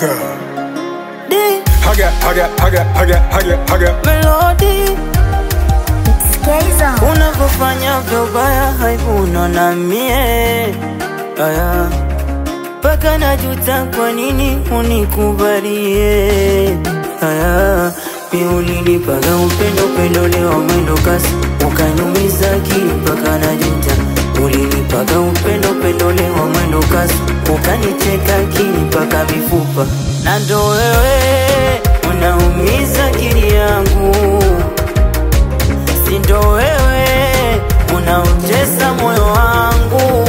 Sikiliza. D Haga, haga, haga, haga, haga, haga. melody Skaizo. unavyofanya vyobaya haivuna na mie aya mpaka najuta kwa nini unikubalie aya mi ulinipaga upendo upendo leo mwendo kasi ukanyumiza akili mpaka najuta ulinipaga upendo upendo leo mwendo kasi ukanicheka akili mpaka mifupa na ndo wewe unaumiza akili yangu sindo wewe unautesa moyo wangu,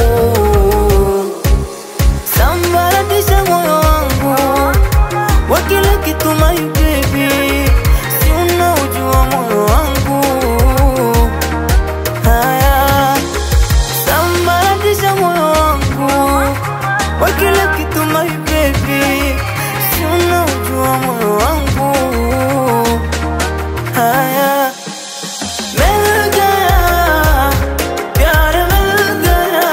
sambaratisha moyo wangu wa kila kitu, my baby, si unaujua moyo wangu. Haya, sambaratisha moyo wangu wa kila kitu, my baby, si unaujua moyo wangu. Haya मिल गया प्यार मिल गया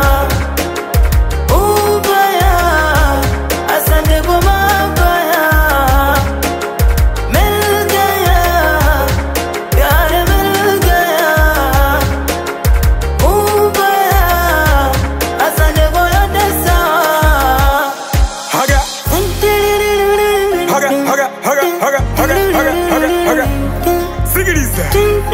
उबया असंग गुमा गया मिल गया प्यार मिल गया उबया असंग गोया दसा Haga, haga, haga, haga, haga, haga, haga, haga, haga. Sikiliza.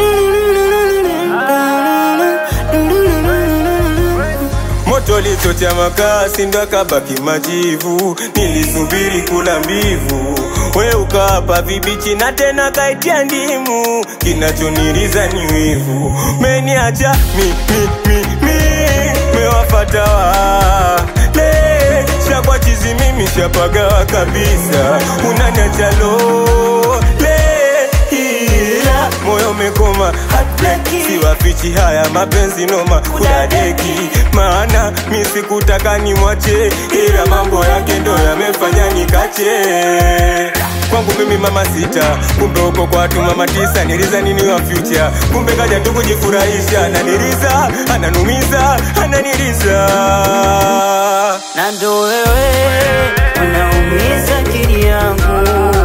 Moto lichocha makasi ndo akabaki majivu, nilisubiri kula mbivu, we ukawapa vibichi na tena kaitia ndimu, kinachoniriza ni wivu, meniacha mi, mi, mi, mi, mewafata wale shakwa chizi mimi shapagawa kabisa, unaniacha lole ila moyo umekoma hataki, siwafichi haya mapenzi noma kudadeki, maana mi sikutaka nimwache, ila mambo yake ndo yamefanya nikache kwangu mimi mama sita, kumbe uko kwa watu mama tisa. Niliza nini wa future, kumbe kaja tu kujifurahisha, ananiliza ananumiza, ananiliza na ndo wewe unaumiza akili yangu,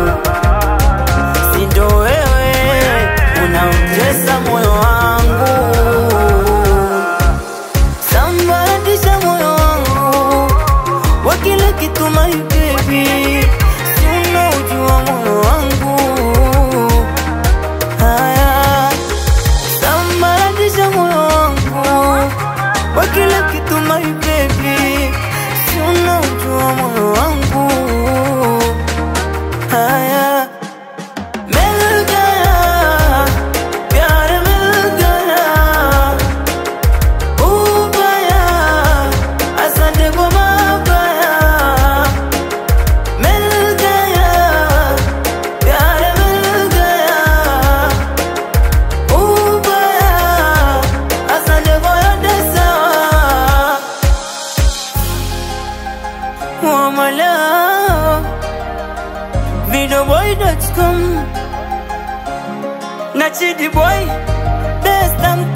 si ndo wewe unautesa moyo wangu, sambaratisha moyo wangu wa kila kitu, my baby, si unaujua moyo wangu. Haya, sambaratisha moyo wangu wa kila kitu, my baby, si unaujua moyo wangu. Haya, मिल गया प्यार मिल गया उबया असद गुमा गया मिल गया प्यार मिल गया उबया असद गोया दसा Wamala Videoboy.com Na Chidi Boy Best I'm